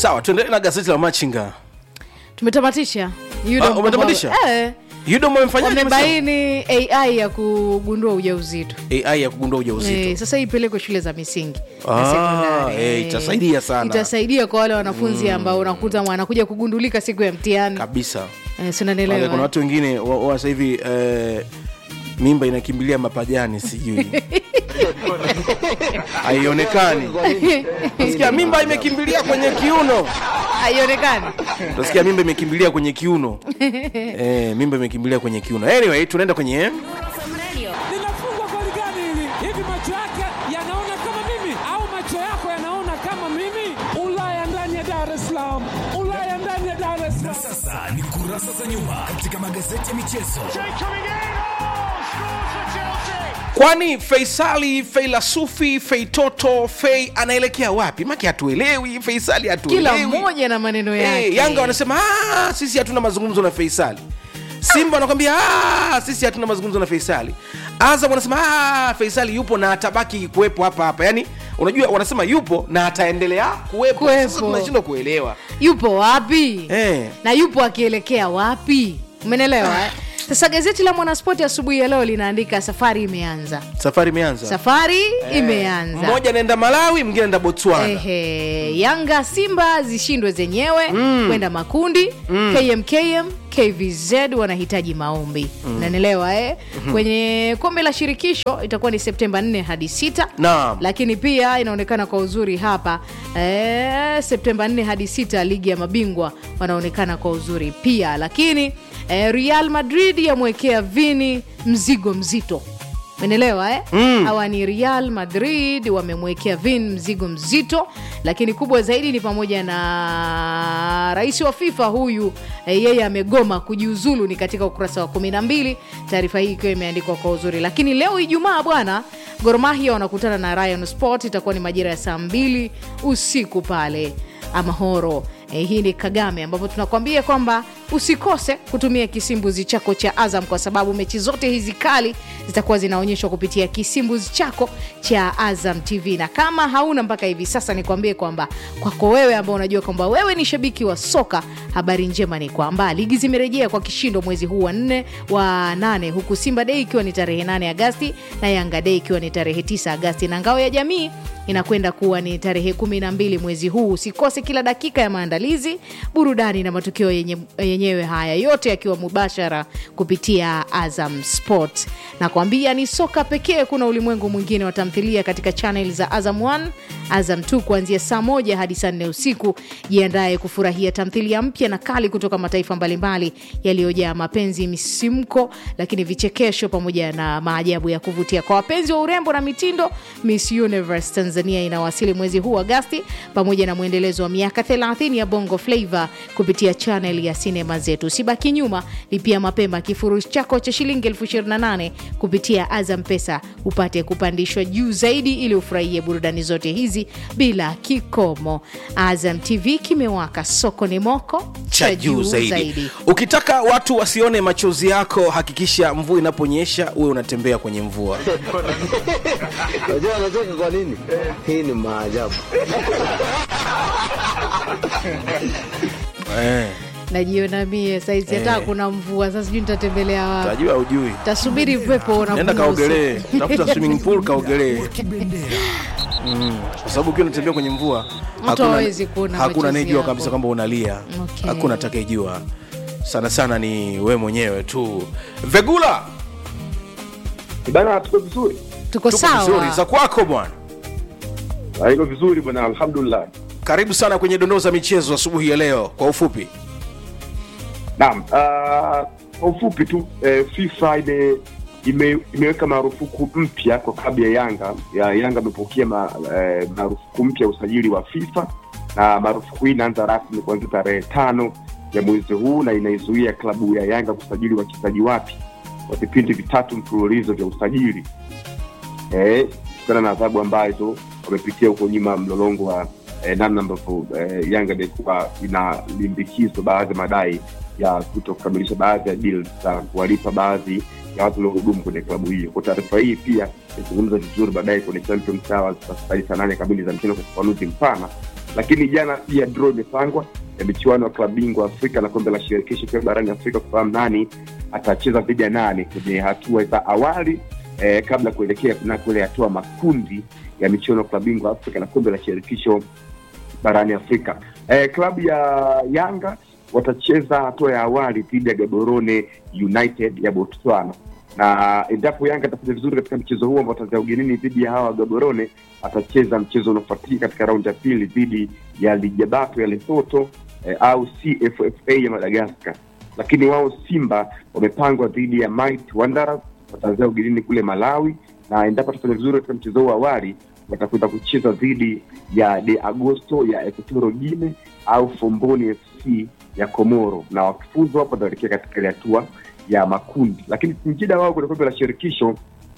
sawa tuendelee na gazeti la machinga tumetamatisha Yudo Ah, Mkwawa- umetamatisha? eh, yudom amefanya wamebaini ai ya kugundua ujauzito ai ya kugundua ujauzito Eh, sasa hii ipelekwe shule za misingi Ah, na sekondari. eh, Eh, itasaidia sana. itasaidia kwa wale wanafunzi ambao unakuta anakuja kugundulika siku ya mtihani kabisa eh, Wale, sinanielewa kuna watu wengine wa, wa sasa hivi eh, mimba inakimbilia mapajani sijui haionekani sikia mimba imekimbilia kwenye kiuno haionekani utasikia mimba imekimbilia kwenye kiuno eh, mimba imekimbilia kwenye kiuno anyway tunaenda kwenye linafungwa goli gani hili? Hivi macho yake yanaona kama mimi au macho yako yanaona kama mimi? Ulaya ndani ya Dar es Salaam, Ulaya ndani ya Dar es Salaam. Sasa ni kurasa za nyuma katika magazeti ya michezo. kwani feisali feilasufi feitoto fei anaelekea wapi maki hatuelewi feisali kila hatuelewi mmoja na maneno yake Eh, yanga wanasema "Ah, sisi hatuna mazungumzo na feisali simba wanakwambia "Ah, sisi hatuna mazungumzo na feisali azam wanasema "Ah, feisali yupo na atabaki kuwepo hapa hapa yaani unajua wanasema yupo na ataendelea kuwepo Kuwepo. Sasa tunashindwa kuelewa yupo wapi Eh. na yupo akielekea wapi umenelewa eh? sasa gazeti la mwanaspoti asubuhi ya leo linaandika safari imeanza safari imeanza safari imeanza mmoja anaenda malawi mwingine anaenda botswana Ehe, Yanga Simba zishindwe zenyewe kwenda makundi KMKM KVZ wanahitaji maombi unanielewa eh? kwenye kombe la shirikisho itakuwa ni Septemba 4 hadi 6 Naam. lakini pia inaonekana kwa uzuri hapa eh, Septemba 4 hadi 6 ligi ya mabingwa wanaonekana kwa uzuri pia lakini eh, Real Madrid yamwekea Vini mzigo mzito menelewa eh? mm. hawa ni real madrid wamemwekea vin mzigo mzito lakini kubwa zaidi ni pamoja na rais wa fifa huyu eh, yeye amegoma kujiuzulu ni katika ukurasa wa kumi na mbili taarifa hii ikiwa imeandikwa kwa uzuri lakini leo ijumaa bwana gormahia wanakutana na ryan sport itakuwa ni majira ya saa mbili usiku pale amahoro Eh, hii ni kagame ambapo tunakwambia kwamba usikose kutumia kisimbuzi chako cha azam kwa sababu mechi zote hizi kali zitakuwa zinaonyeshwa kupitia kisimbuzi chako cha azam tv na kama hauna mpaka hivi sasa nikwambie kwamba kwako wewe ambao unajua kwamba wewe ni shabiki wa soka habari njema ni kwamba ligi zimerejea kwa kishindo mwezi huu wa nne wa nane huku simba dei ikiwa ni tarehe 8 agasti na yanga dei ikiwa ni tarehe 9 agasti na ngao ya jamii inakwenda kuwa ni tarehe kumi na mbili mwezi huu usikose kila dakika ya maandalizi burudani na matukio yenye, yenyewe haya yote yakiwa mubashara kupitia azam sport na kuambia ni soka pekee kuna ulimwengu mwingine wa tamthilia katika chanel za azam 1 azam 2 kuanzia saa moja hadi saa nne usiku jiandaye kufurahia tamthilia mpya na kali kutoka mataifa mbalimbali yaliyojaa mapenzi misimko lakini vichekesho pamoja na maajabu ya kuvutia kwa wapenzi wa urembo na mitindo miss universe tanzania inawasili mwezi huu agasti pamoja na mwendelezo wa miaka 30 ya bongo flava kupitia chanel ya sinema zetu sibaki nyuma lipia mapema kifurushi chako cha shilingi 28 kupitia azam pesa upate kupandishwa juu zaidi ili ufurahie burudani zote hizi bila kikomo azam tv kimewaka soko ni moko cha juu zaidi. ukitaka watu wasione machozi yako hakikisha mvua inaponyesha uwe unatembea kwenye mvua Unajua anacheka kwa nini? Hii ni maajabu. eh, najiona mie saizi hata kuna mvua sasa sijui nitatembelea wapi tajua ujui tasubiri upepo nenda unavuma kaogelee usiku. tafuta swimming pool kaogelee Kibendera. kwa sababu ukiwa unatembea kwenye mvua hakuna- hawezi kuona hakuna machozi anayejua yako. kabisa kwamba unalia Okay. hakuna atakayejua sana sana ni we mwenyewe tu vegula Bana, tuko vizuri, tuko tuko vizuri sawa za kwako bwana Ah, iko vizuri bwana, alhamdulillah. karibu sana kwenye dondoo za michezo asubuhi ya leo kwa ufupi Naam, ah, kwa ufupi tu eh, FIFA ime, ime, imeweka marufuku mpya kwa klabu ya Yanga ya Yanga amepokea ma, eh, marufuku mpya ya usajili wa FIFA na marufuku hii inaanza rasmi kuanzia tarehe tano ya mwezi huu na inaizuia klabu ya Yanga kusajili wachezaji wapya kwa vipindi vitatu mfululizo vya usajili eh, kutokana na adhabu ambazo wamepitia huko nyuma mlolongo wa eh, namna ambavyo eh, Yanga imekuwa inalimbikizwa baadhi ya madai ya kuto kukamilisha baadhi ya deals za kuwalipa baadhi ya watu waliohudumu kwenye klabu hiyo. Kwa taarifa hii pia itazungumza vizuri baadaye kwenye Champions Hours saa nane kamili za mchana kwa ufafanuzi mpana lakini jana pia draw imepangwa ya michuano ya klabu bingwa Afrika na kombe la shirikisho pia barani Afrika kufahamu nani atacheza dhidi ya nani kwenye hatua za awali eh, kabla ya kuelekea kunako ile hatua makundi ya michuano ya klabu bingwa Afrika na kombe la shirikisho barani Afrika. Eh, klabu ya Yanga watacheza hatua ya awali dhidi ya Gaborone United ya Botswana, na endapo Yanga atafanya vizuri katika mchezo huo ambao ataanzia ugenini dhidi ya hawa Gaborone, atacheza mchezo unaofuatia katika raundi ya pili dhidi ya Lijabato ya Lesotho eh, au CFFA ya Madagascar. Lakini wao Simba wamepangwa dhidi ya Might Wanderers, wataanzia ugenini kule Malawi, na endapo atafanya vizuri katika mchezo huo awali watakwenda kucheza dhidi ya De Agosto ya Equatorial Guinea au Fomboni FC ya Komoro, na wakifuzwa hapo wataelekea katika ile hatua ya makundi. Lakini Singida wao kwenye kombe la shirikisho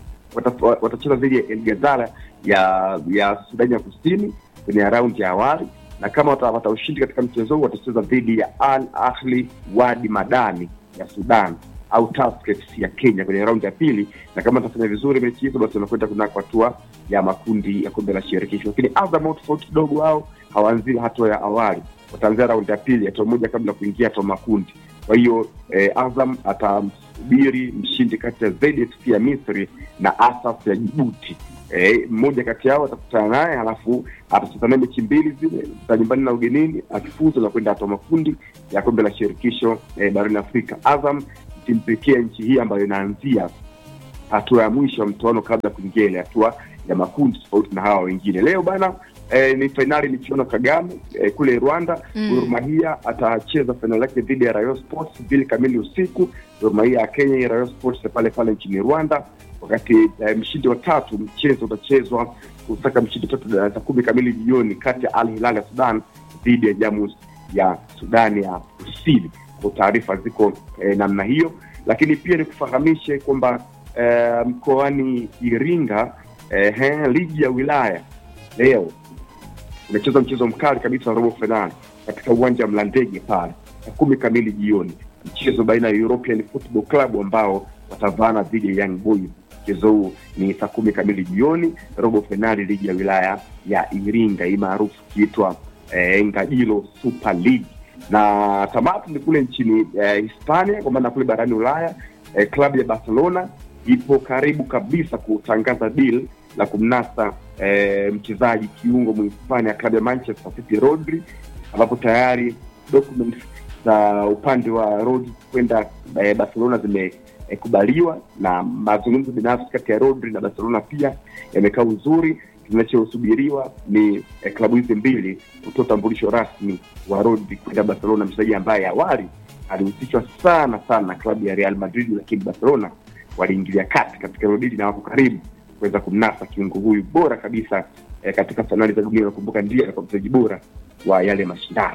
wata- watacheza dhidi ya El Ghazala ya ya Sudani ya Kusini kwenye raundi ya awali, na kama watapata ushindi katika mchezo huu watacheza dhidi ya Al Ahli Wadi Madani ya Sudan au Tusker FC ya Kenya kwenye raundi ya pili, na kama watafanya vizuri mechi hizo, basi wanakwenda kunako hatua ya makundi ya kombe la shirikisho. Lakini Azam wao tofauti kidogo, wao hawaanzii hatua ya awali, wataanzia raundi ya pili, hatua moja kabla ya kuingia hatua makundi. Kwa hiyo eh, Azam atamsubiri mshindi kati ya ZSC ya Misri na Asaf ya Jibuti. Eh, mmoja kati yao atakutana naye, halafu atacheza naye mechi mbili zile za nyumbani na ugenini, akifuzu na kwenda hatua makundi ya kombe la shirikisho eh, barani Afrika. Azam timu pekee ya nchi hii ambayo inaanzia hatua ya mwisho ya mtoano kabla ya kuingia ile hatua ya makundi tofauti na hawa wengine. Leo bana eh, ni fainali michuano Kagame eh, kule Rwanda. Mm. Gor Mahia atacheza fainali yake dhidi ya Rayon Sports mbili kamili usiku. Gor Mahia ya Kenya, Rayon Sports ya pale pale nchini Rwanda, wakati eh, mshindi wa tatu mchezo utachezwa kusaka mshindi wa tatu saa kumi kamili jioni kati ya Al Hilal ya Sudan dhidi ya Jamus ya Sudani ya Kusini. Kwa taarifa ziko eh, namna hiyo, lakini pia nikufahamishe kwamba eh, mkoani Iringa eh, he, ligi ya wilaya leo umecheza mchezo mkali kabisa wa robo fainali katika uwanja wa Mlandege pale saa kumi kamili jioni, mchezo baina ya European Football Club ambao watavaana dhidi ya Young Boys. Mchezo huu ni saa kumi kamili jioni, robo fainali ligi ya wilaya ya Iringa hii maarufu ikiitwa eh, Ngajilo Super League na tamati ni kule nchini eh, Hispania kwa maana kule barani Ulaya eh, klabu ya Barcelona ipo karibu kabisa kutangaza deal la kumnasa eh, mchezaji kiungo Mhispania klabu ya Manchester City Rodri, ambapo tayari documents za upande wa Rodri kwenda eh, Barcelona zimekubaliwa na mazungumzo binafsi kati ya Rodri na Barcelona pia yamekaa uzuri. Kinachosubiriwa ni eh, klabu hizi mbili kutoa utambulisho rasmi wa Rodri kwenda Barcelona, mchezaji ambaye awali alihusishwa sana sana na klabu ya Real Madrid, lakini Barcelona waliingilia kati katika hilo dili na wako karibu kuweza kumnasa kiungo huyu bora kabisa eh, katika fainali za dunia. Nakumbuka ndiye alikuwa mchezaji bora wa yale mashindano.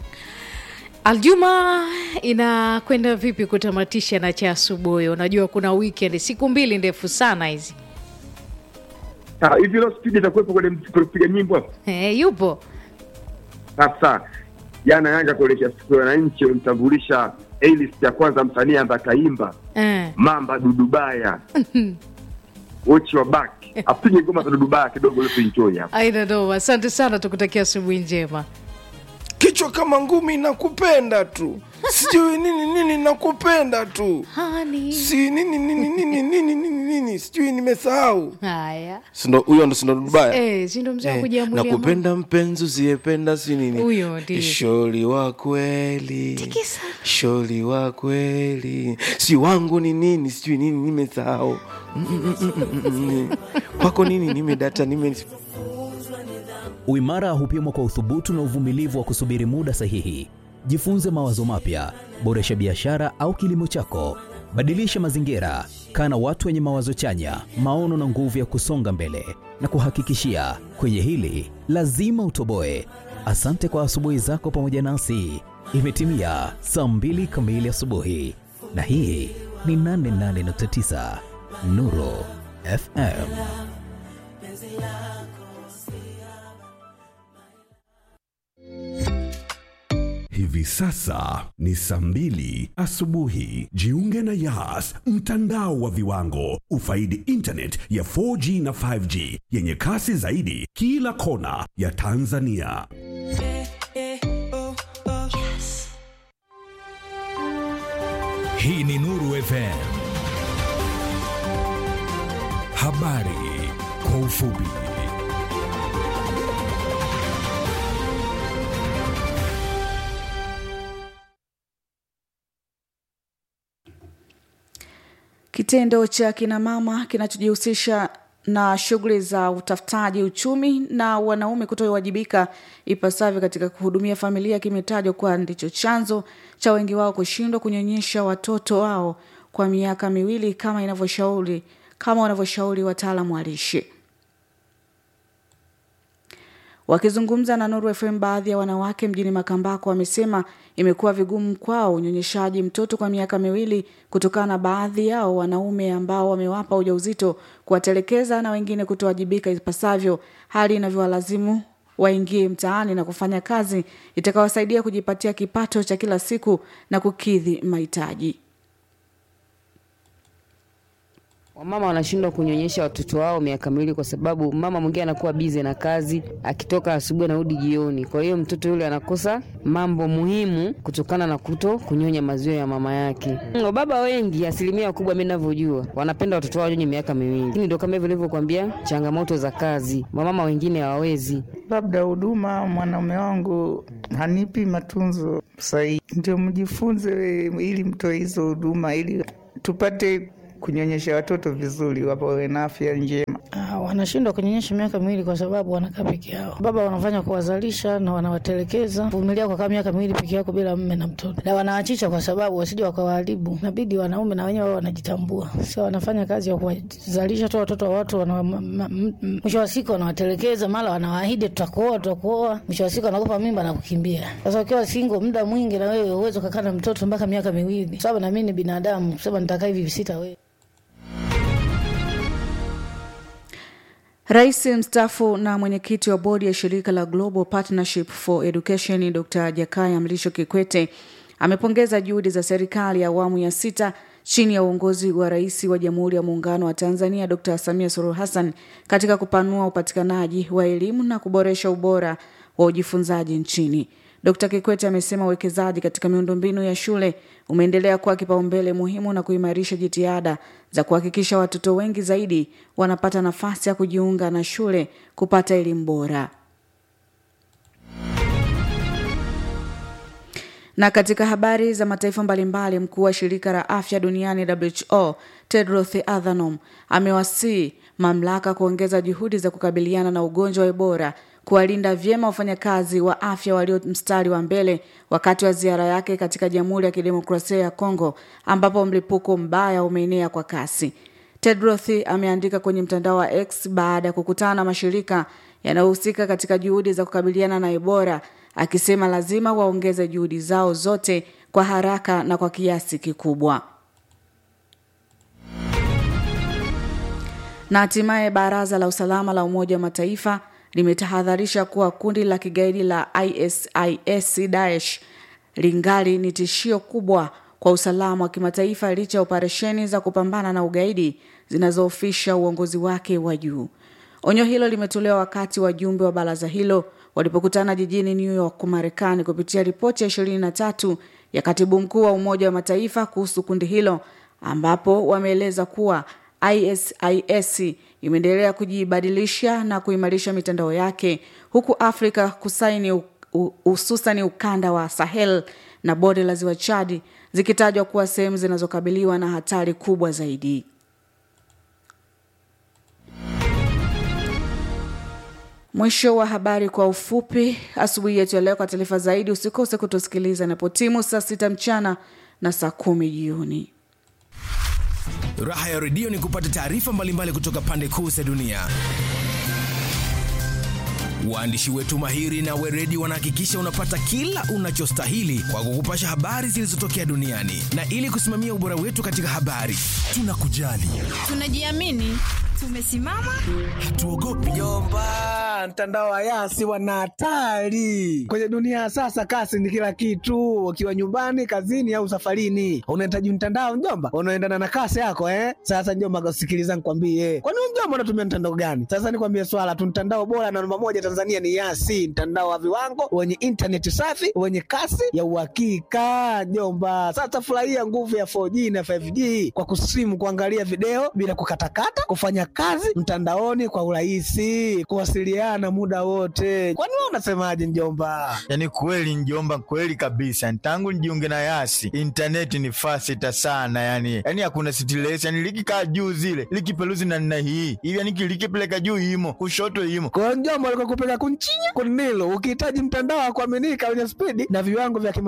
Aljuma inakwenda vipi kutamatisha na cha asubuhi? Unajua kuna weekend, siku mbili ndefu sana hizi. Ah, hivi leo spidi itakuwepo kwenye kupiga nyimbo hapo Eh, yupo sasa. Jana Yanga kuelekea siku ya wananchi walimtambulisha A-list ya kwanza msanii ambaye ataimba eh. Mamba Dudubaya wochi wa back apige ngoma za Dudubaya kidogo, leo tuenjoy hapa. Aina noma, asante sana, tukutakia asubuhi njema. kichwa kama ngumi nakupenda tu sijui nini nini nakupenda tu Hani. si nini nini nini nini nini nini sijui nimesahau Haya. sindo huyo ndo sindo dubaya Eh, si ndo mzee wa Eh, kujiamulia mambo. nakupenda mpenzi usiyependa si nini Huyo ndiye. sholi wa kweli Tikisa. sholi wa kweli si wangu ni nini sijui nini nimesahau Mm, mm, mm, mm, mm, mm. kwako nini nimedata nime Uimara hupimwa kwa uthubutu na uvumilivu wa kusubiri muda sahihi. Jifunze mawazo mapya, boresha biashara au kilimo chako, badilisha mazingira, kaa na watu wenye mawazo chanya, maono na nguvu ya kusonga mbele. Na kuhakikishia kwenye hili lazima utoboe. Asante kwa asubuhi zako pamoja nasi. Imetimia saa mbili kamili asubuhi, na hii ni 88.9 Nuru FM. Hivi sasa ni saa mbili asubuhi. Jiunge na Yas, mtandao wa viwango. Ufaidi internet ya 4G na 5G yenye kasi zaidi kila kona ya Tanzania. Hii ni Nuru FM. Habari kwa ufupi. Kitendo cha kina mama kinachojihusisha na shughuli za utafutaji uchumi na wanaume kutowajibika ipasavyo katika kuhudumia familia kimetajwa kuwa ndicho chanzo cha wengi wao kushindwa kunyonyesha watoto wao kwa miaka miwili kama inavyoshauri kama wanavyoshauri wataalamu wa lishe. Wakizungumza na Nuru FM, baadhi ya wanawake mjini Makambako wamesema imekuwa vigumu kwao unyonyeshaji mtoto kwa miaka miwili kutokana na baadhi yao wanaume ambao wamewapa ujauzito kuwatelekeza na wengine kutowajibika ipasavyo, hali inavyowalazimu waingie mtaani na kufanya kazi itakawasaidia kujipatia kipato cha kila siku na kukidhi mahitaji. Wamama wanashindwa kunyonyesha watoto wao miaka miwili kwa sababu mama mwingine anakuwa bize na kazi, akitoka asubuhi anarudi jioni. Kwa hiyo mtoto yule anakosa mambo muhimu kutokana na kuto kunyonya maziwa ya mama yake. Wababa wengi, asilimia kubwa mimi ninavyojua, wanapenda watoto wao wanyonye miaka miwili, lakini ndio kama hivyo nilivyokuambia, changamoto za kazi, wamama wengine hawawezi. labda huduma mwanaume wangu hanipi matunzo sahihi, ndio mjifunze ili mtoe hizo huduma ili tupate kunyonyesha watoto vizuri, wawe na afya njema. Ah, wanashindwa kunyonyesha miaka miwili kwa sababu wanakaa peke yao. Baba wanafanya kuwazalisha na wanawatelekeza, vumilia kwa kama miaka miwili peke yako bila mme na mtoto, na wanaachisha kwa sababu wasije wakawaharibu. Inabidi wanaume na wenyewe wao wanajitambua, sio wanafanya kazi ya kuwazalisha tu watoto wa watu, wana- ma- ma- m- m- mwisho wa siku wanawatelekeza, mara wanawaahidi tutakuoa, tutakuoa, mwisho wa siku wanakupa mimba na kukimbia. Sasa ukiwa single muda mwingi, na wewe uweze kukaa na mtoto mpaka miaka miwili, sababu na mimi ni binadamu, kusema nitakaa hivi sita wewe Rais mstaafu na mwenyekiti wa bodi ya shirika la Global Partnership for Education Dr. Jakaya Mlisho Kikwete amepongeza juhudi za serikali ya awamu ya sita chini ya uongozi wa Rais wa Jamhuri ya Muungano wa Tanzania Dr. Samia Suluhu Hassan katika kupanua upatikanaji wa elimu na kuboresha ubora wa ujifunzaji nchini. Dkt. Kikwete amesema uwekezaji katika miundombinu ya shule umeendelea kuwa kipaumbele muhimu na kuimarisha jitihada za kuhakikisha watoto wengi zaidi wanapata nafasi ya kujiunga na shule kupata elimu bora. Na katika habari za mataifa mbalimbali, mkuu wa shirika la afya duniani WHO Tedros Adhanom amewasihi mamlaka kuongeza juhudi za kukabiliana na ugonjwa wa Ebola, kuwalinda vyema wafanyakazi wa afya walio mstari wa mbele wakati wa ziara yake katika Jamhuri ya Kidemokrasia ya Kongo ambapo mlipuko mbaya umeenea kwa kasi. Tedros ameandika kwenye mtandao wa X baada ya kukutana na mashirika yanayohusika katika juhudi za kukabiliana na Ebola akisema lazima waongeze juhudi zao zote kwa haraka na kwa kiasi kikubwa. Na hatimaye baraza la usalama la Umoja wa Mataifa limetahadharisha kuwa kundi la kigaidi la ISIS Daesh lingali ni tishio kubwa kwa usalama wa kimataifa licha ya operesheni za kupambana na ugaidi zinazoofisha uongozi wake wa juu. Onyo hilo limetolewa wakati wajumbe wa baraza hilo walipokutana jijini New York, Marekani, kupitia ripoti ya ishirini na tatu ya katibu mkuu wa Umoja wa Mataifa kuhusu kundi hilo, ambapo wameeleza kuwa ISIS imeendelea kujibadilisha na kuimarisha mitandao yake huku Afrika Kusini, hususani ukanda wa Sahel na bonde la ziwa Chad zikitajwa kuwa sehemu zinazokabiliwa na hatari kubwa zaidi. Mwisho wa habari kwa ufupi asubuhi yetu ya leo. Kwa taarifa zaidi, usikose kutusikiliza inapotimu saa sita mchana na saa kumi jioni. Raha ya redio ni kupata taarifa mbalimbali kutoka pande kuu za dunia. Waandishi wetu mahiri na weredi wanahakikisha unapata kila unachostahili kwa kukupasha habari zilizotokea duniani, na ili kusimamia ubora wetu katika habari, tunakujali, tunajiamini, tumesimama, hatuogopi Jomba, Ah, mtandao wa Yasi wana hatari kwenye dunia ya sasa. Kasi ni kila kitu, ukiwa nyumbani, kazini au safarini, unahitaji mtandao mjomba, unaendana na kasi yako eh. Sasa mjomba, sikiliza nikwambie, kwani wewe mjomba unatumia mtandao gani? Sasa nikwambie swala tu, mtandao bora na namba moja Tanzania ni Yasi, mtandao wa viwango wenye intaneti safi wenye kasi ya uhakika mjomba. Sasa furahia nguvu ya 4G na 5G kwa kusimu, kuangalia video bila kukatakata, kufanya kazi mtandaoni kwa urahisi, kuwasiliana muda wote. Kwani wewe unasemaje mjomba? Yaani kweli njomba, kweli kabisa. Tangu nijiunge na Yasi intaneti ni fasita sana, yani yani hakuna stress, yani likikaa juu zile likipeluzi na nina hii hivi, yani likipeleka juu imo kushoto imo kwa mjomba, alikokupeleka kunchinya kunilo, ukihitaji mtandao wa kuaminika wenye spidi na viwango vya kima